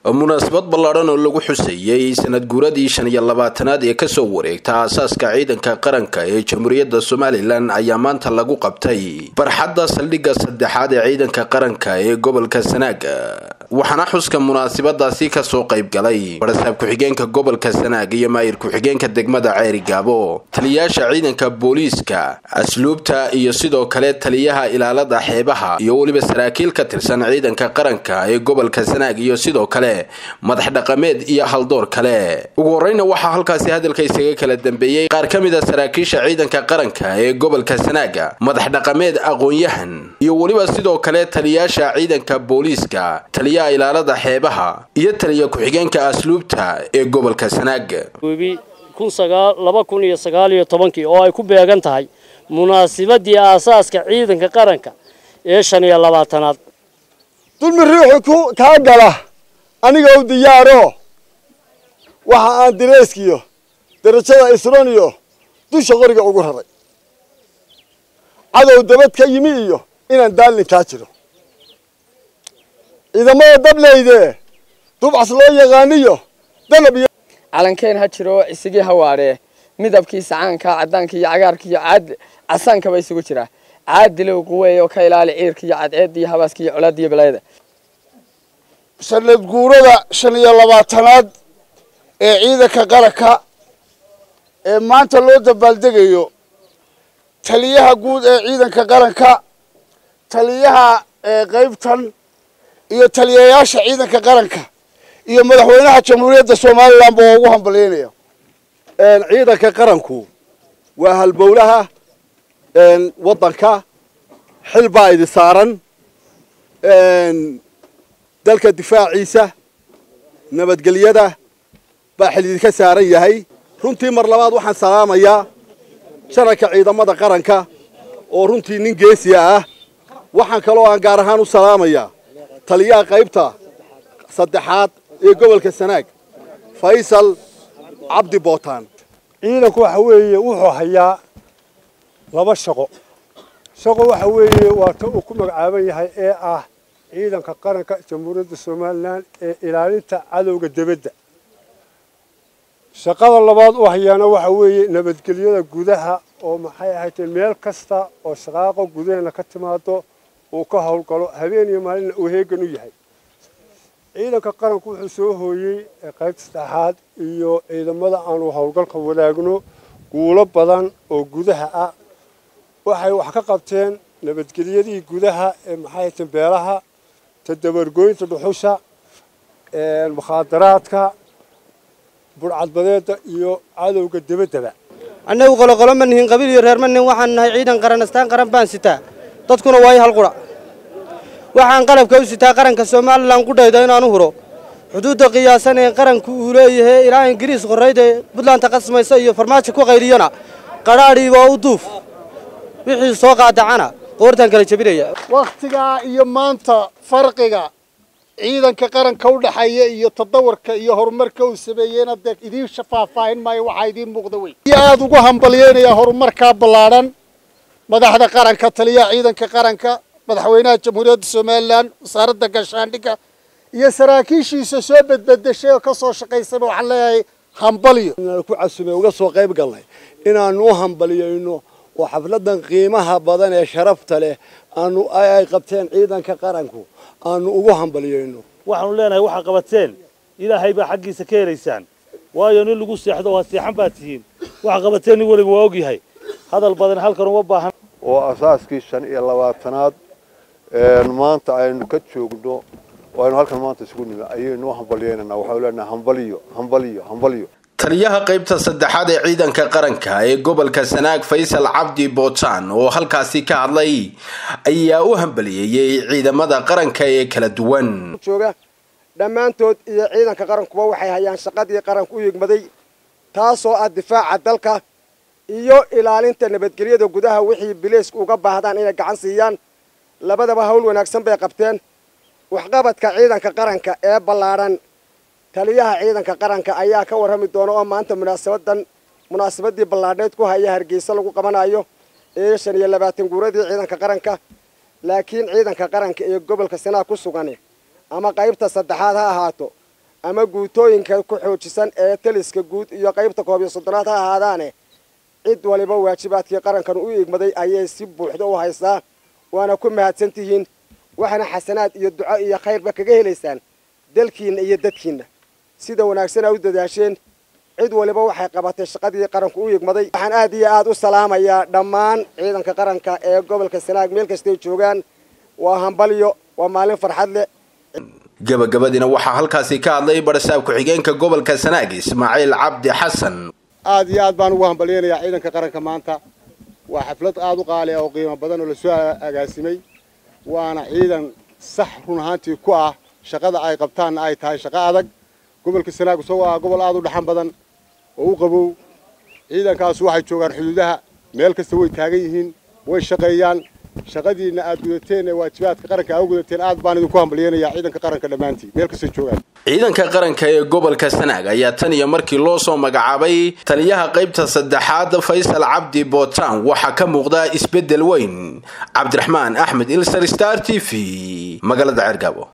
munaasabad ballaadhan oo lagu xuseeyey sanad guuradii shan iyo labaatanaad ee kasoo wareegta aasaaska ciidanka qaranka ee jamhuuriyadda somalilan ayaa maanta lagu qabtay barxadda saldhigga saddexaad ee ciidanka qaranka ee gobolka sanaaga waxaana xuska munaasabadaasi kasoo qayb galay barasaab ku-xigeenka gobolka sanaag iyo maayir ku-xigeenka degmada ceeri gaabo taliyayaasha ciidanka booliiska asluubta iyo sidoo kale taliyaha ilaalada xeebaha iyo weliba saraakiil ka tirsan ciidanka qaranka ee gobolka sanaag iyo sidoo kale madax dhaqameed iyo haldoor kale ugu horeyna waxaa halkaasi hadalka isaga kala dambeeyey qaar ka mid a saraakiisha ciidanka qaranka ee gobolka sanaaga madax dhaqameed aqoon-yahan iyo weliba sidoo kale taliyayaasha ciidanka booliiska taliyaha ilaalada xeebaha iyo taliya ku-xigeenka asluubta ee gobolka sanaaga laba kun iyo sagaal iyo tobankii oo ay ku beegan tahay munaasibadii aasaaska ciidanka qaranka ee shan iyo labaatanaad dulmi ruuxu kaa gala aniga u diyaaro waxa aan direyskiyo darajada isron iyo dusha qoriga ugu raray cadow dabad ka yimi iyo inaan daalin kaa jiro ciidamada dableyde dubcas loo yaqaaniyo danab iyo calankeen ha jiro isigii hawaadhee midabkiisa caanka caddaanka iyo cagaarka iyo caad casaankaba isugu jira caadilow quweey oo ka ilaali ciirka iyo cadceedda iyo habaaska iyo colaadda iyo balaayada sanad guurada shan iyo labaatanaad ee ciidanka qaranka ee maanta loo dabaaldegayo taliyaha guud ee ciidanka qaranka taliyaha qaybtan iyo taliyayaasha ciidanka qaranka iyo madaxweynaha jamhuuriyadda somalilan ba waa ugu hambalyaynaya ciidanka qaranku waa halbowlaha waddanka xil baa idi saaran dalka difaaciisa nabadgelyada baa xil idinka saaran yahay runtii mar labaad waxaan salaamayaa janarka ciidamada qaranka oo runtii nin geesiya ah waxaan kaloo aan gaar ahaan u salaamayaa taliyaha qaybta saddexaad ee gobolka sanaag faysal cabdi bootaan ciidanku waxa weeye wuxuu hayaa laba shaqo shaqo waxa weeye waa ta uu ku magacaaban yahay ee ah ciidanka qaranka jamhuuriyadda somalilan ee ilaalinta cadowga debadda shaqada labaad u hayaana waxa weeye nabadgelyada gudaha oo maxay ahayd meel kasta oo shaqaaqo gudaheena ka timaado uu ka howlgalo habeen iyo maalinna uu heegan u yahay ciidanka qaranku wuxuu soo hooyey qaybta saddexaad iyo ciidamada aanu howlgalka wadaagno guulo badan oo gudaha ah waxay wax ka qabteen nabadgelyadii gudaha ee maxay tahay beelaha tadabargooynta dhuxusha mukhaadaraadka burcadbadeeda iyo cadowga debaddaba annagu qoloqolo ma nihin qabiil iyo reer ma nihin waxaan nahay ciidan qaran astaan qaran baan sitaa dadkuna waa i hal qura waxaan qalabka u sitaa qaranka somalilan ku dhayda inaan u huro xuduudda qiyaasan ee qaranku uu leeyahay ilaa ingiriis qorrayda buntlandta qasmaysa iyo farmaajo ku qayliyana qadhaadhiiba u duuf wixii soo qaadacana qoortaan kala jebinaya wakhtigaa iyo maanta farqiga ciidanka qaranka u dhexeeya iyo tadawarka iyo horumarka uu sameeyeyna dee idiin faahfaahin maayo waxaa idiin muuqda wey iyo aada ugu hambalyeynaya horumarkaa ballaadhan madaxda qaranka taliyaha ciidanka qaranka madaxweynaha jamhuuriyadda somalilan wasaaradda gaashaandhigga iyo saraakiishiisa soo bedbedeshay oo ka soo shaqaysaba waxaan leeyahay hambalyo ku casume uga soo qayb galnay inaanu u hambalyayno oo xafladan qiimaha badan ee sharafta leh aanu ay qabteen ciidanka qaranku aanu ugu hambalyayno waxaanu leenahay waxaa qabateen ilaahay baa xaggiisa ka helaysaan waayo nin lagu seexdo waa seexan baad tihiin waxa qabateen nin weliba waa ogyahay hadal badan halkan uma baahan oo asaaskii shan iyo labaatanaad maanta aynu ka joogno oo aynu halkan maanta isugu nimi ayaynu u hambalyeynanaa waxaanu leenahay hambaliyo hambaliyo hambaliyo taliyaha qaybta saddexaad ee ciidanka qaranka ee gobolka sanaag faysal cabdi bootaan oo halkaasi ka hadlay ayaa u hambaliyeeyey ciidamada qaranka ee kala duwan jooga dhammaantood iyo ciidanka qarankuba waxay hayaan shaqadii qaranku u yigmaday taasoo ah difaaca dalka iyo ilaalinta nabadgelyada gudaha wixii bileysku uga baahdaan inay gacan siiyaan labadaba hawl wanaagsan bay qabteen waxqabadka ciidanka qaranka ee ballaadhan taliyaha ciidanka qaranka ayaa ka warrami doona oo maanta munaasabadan munaasabadii ballaadhneyd ku haya hargeysa lagu qabanayo ee shan iyo labaatan guuradii ciidanka qaranka laakiin ciidanka qaranka ee gobolka sanaa ku sugan ama qaybta saddexaad ha ahaato ama guutooyinka ku xoojisan ee taliska guud iyo qaybta koob iyo soddonaad ha ahaadaane cid waliba waajibaadkii qarankan u igmaday ayay si buuxda u haystaa waana ku mahadsan tihiin waxaana xasanaad iyo duco iyo khayrba kaga helaysaan dalkiinna iyo dadkiinna sida wanaagsana u dadaasheen cid waliba waxay qabatay shaqadii qaranku u yigmaday waxaan aad iyo aad u salaamayaa dhammaan ciidanka qaranka ee gobolka sanaag meel kastay joogaan waa hambalyo waa maalin farxad leh gabagabadiina waxaa halkaasi ka hadlay barasaab ku-xigeenka gobolka sanaag ismaaciil cabdi xasan aad iyo aad baan ugu hambalyaynayaa ciidanka qaranka maanta waa xaflad aad u qaali ah oo qiimo badan oo lasoo agaasimay waana ciidan sax run ahaantii ku ah shaqada ay qabtaanna ay tahay shaqo adag gobolka sanaag isagoo ah gobol aad u dhaxan badan oo u qabow ciidankaasu waxay joogaan xuduudaha meel kasta way taagan yihiin way shaqeeyaan shaqadiinna aad gudateen ee waajibaadka qaranka aa u gudateen aad baan idinku hambalyaynayaa ciidanka qaranka dhammaantii meel kastay joogaan ciidanka qaranka ee gobolka sanaag ayaa tan iyo markii loo soo magacaabay taliyaha qaybta saddexaad faysal cabdi bootaan waxaa ka muuqda isbeddel weyn cabdiraxmaan axmed ilsar star t v magaalada ceergaabo